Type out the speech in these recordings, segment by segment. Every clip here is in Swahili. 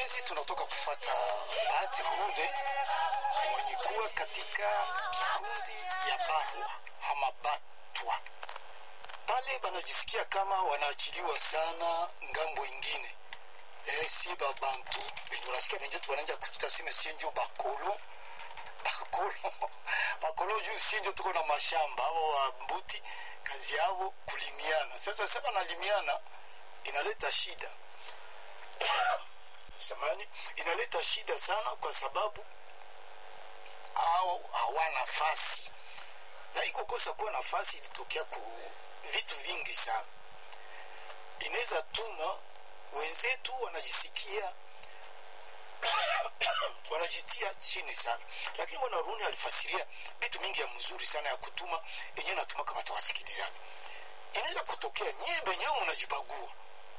wapenzi, tunatoka kufata Bahati Rude mwenye kuwa katika kikundi ya Barwa ama Batwa pale, banajisikia kama wanaachiliwa sana ngambo ingine. Eh, si babantu benye unasikia benjetu bananja kututa sime sienjo bakolo bakolo bakolo juu sienjo tuko na mashamba abo wa mbuti kazi yao kulimiana. Sasa sasa nalimiana inaleta shida samani inaleta shida sana kwa sababu au hawana nafasi na iko kosa kuwa nafasi ilitokea ku vitu vingi sana inaweza tuma wenzetu wanajisikia wanajitia chini sana lakini bwana runi alifasiria vitu mingi ya mzuri sana ya kutuma yenyewe natuma kama tawasikilizana inaweza kutokea nyie benyewe mnajibagua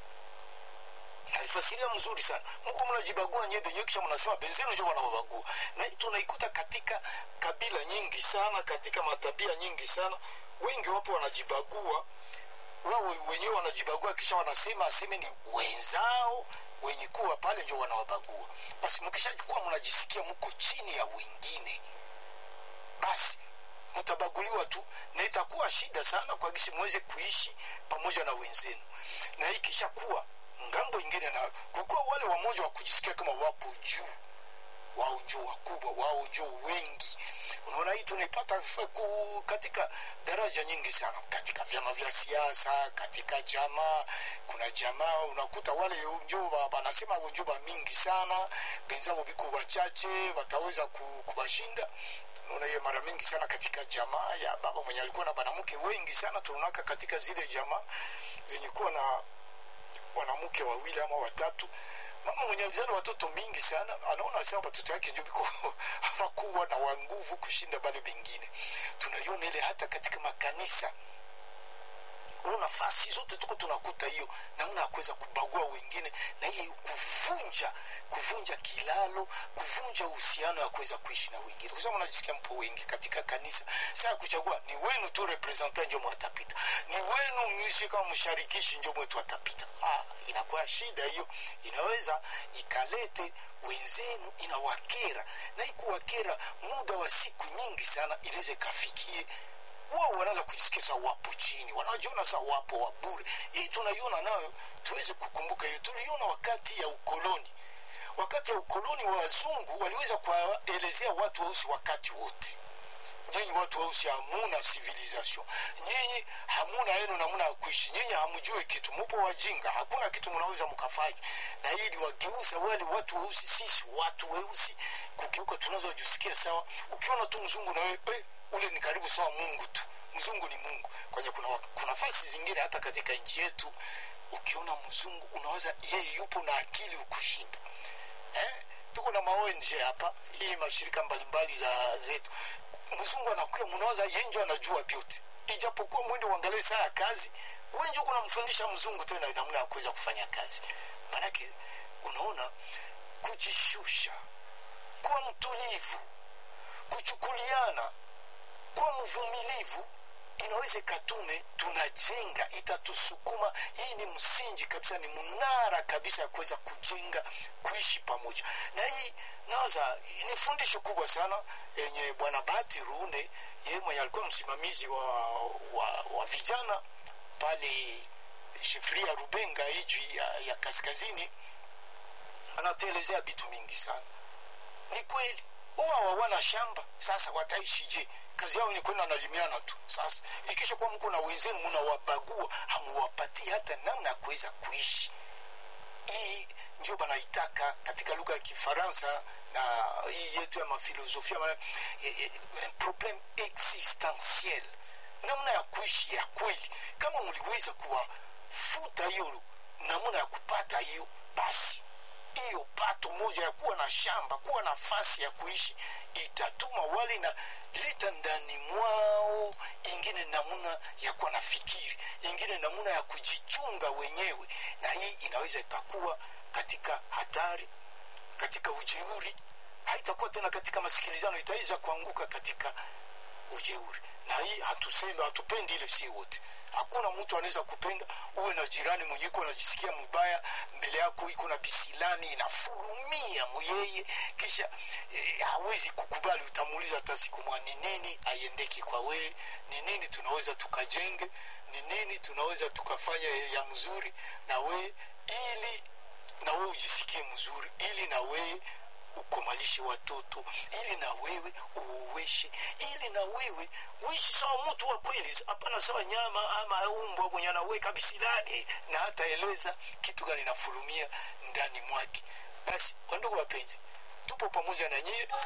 alifasiria mzuri sana mko mnajibagua nyie benyewe kisha mnasema benzenu njo wanawabagua na hii tunaikuta katika kabila nyingi sana katika matabia nyingi sana wengi wapo wanajibagua wao wenyewe wanajibagua kisha wanasema aseme ni wenzao wenye kuwa pale njo wanawabagua basi mkishakuwa mnajisikia mko chini ya wengine basi mtabaguliwa tu na itakuwa shida sana kwa gisi mweze kuishi pamoja na wenzenu na ikisha kuwa ngambo ingine na kukuwa wale wamoja wa kujisikia kama wapo juu wao njo wakubwa wao njo wengi unaona hii tunaipata ku- katika daraja nyingi sana katika vyama vya siasa katika jamaa kuna jamaa unakuta wale njo ba- banasema abo njo bamingi sana benzabo biko wachache wataweza ku- kuwashinda unaona hiyo mara mingi sana katika jamaa ya baba mwenye alikuwa na banamke wengi sana tunaonaka katika zile jamaa zenye kuwa na wanamke wawili ama watatu mama mwenye alizana watoto mingi sana anaona sasa watoto yake ndio biko wakubwa na wa nguvu kushinda bale bengine tunaiona ile hata katika makanisa Unaona nafasi zote tuko tunakuta hiyo namna ya kuweza kubagua wengine na hii kuvunja kuvunja kilalo kuvunja uhusiano ya kuweza kuishi na wengine kwa sababu unajisikia mpo wengi katika kanisa saa ya kuchagua ni wenu tu representant njo mwatapita ni wenu misi kama msharikishi njo mwetu watapita ah, inakuwa shida hiyo inaweza ikalete wenzenu inawakera na ikuwakera muda wa siku nyingi sana inaweza ikafikie wao wanaweza kujisikia saa wapo chini wanajiona saa wapo wa bure hii tunaiona nayo tuweze kukumbuka hiyo tuliona wakati ya ukoloni wakati ya ukoloni wa wazungu waliweza kuwaelezea watu weusi wakati wote nyinyi watu weusi hamuna civilization nyinyi hamuna yenu namna ya kuishi nyinyi hamjui kitu mupo wajinga hakuna kitu mnaweza mkafanya na hii liwageuza wale watu weusi sisi watu weusi kugeuka tunaweza jisikia sawa ukiona tu mzungu na wewe eh, ule ni karibu sawa mungu tu mzungu ni mungu kwenye kuna, wa- kuna nafasi zingine hata katika nchi yetu ukiona mzungu unaweza yeye yupo na akili ukushinda eh? tuko na maonje hapa hii mashirika mbalimbali za zetu mzungu anakuya mnaweza yenjo anajua vyote ijapokuwa mwende uangalie saa ya kazi wenjo kunamfundisha mzungu tena namna ya kuweza kufanya kazi maanake unaona kujishusha kuwa mtulivu kuchukuliana kuwa mvumilivu inaweza ikatume tunajenga itatusukuma hii ni msingi kabisa ni mnara kabisa ya kuweza kujenga kuishi pamoja na hii nawaza ni fundisho kubwa sana yenye bwana bahati ruunde yeye mwenye alikuwa msimamizi wa, wa, wa vijana pale shefria rubenga iji ya, ya kaskazini anatuelezea vitu mingi sana ni kweli huwa hawana shamba sasa wataishije kazi yao ni kwenda nalimiana tu sasa ikisha kuwa mko na wenzenu mnawabagua hamuwapatii hata namna ya kuweza kuishi hii ndio banaitaka katika lugha ya kifaransa na hii yetu ya mafilosofia maana, eh, eh, un problème existentiel namna ya kuishi ya kweli kama mliweza kuwafuta hiyo namna ya kupata hiyo basi hiyo pato moja ya kuwa na shamba kuwa nafasi ya kuishi itatuma wale na leta ndani mwao ingine namuna ya kuwa na fikiri ingine namuna ya kujichunga wenyewe na hii inaweza ikakuwa katika hatari katika ujeuri haitakuwa tena katika masikilizano itaweza kuanguka katika ujeuri na hii hatuseme hatupendi ile si wote hakuna mtu anaweza kupenda uwe na jirani mwenye iko anajisikia mbaya mbele yako iko na bisilani inafurumia muyeye kisha eh, hawezi kukubali utamuuliza hata siku mwa ni nini aiendeki kwa wee ni nini tunaweza tukajenge ni nini tunaweza tukafanya ya mzuri na wee ili na wewe ujisikie mzuri ili na wewe ukomalishe watoto ili na wewe uuweshe ili na wewe uishi sawa mtu wa kweli hapana sawa nyama ama umbwa mwenye anaweka bisilani na hata eleza kitu gani nafurumia ndani mwake basi wandugu wapenzi tupo pamoja na nyie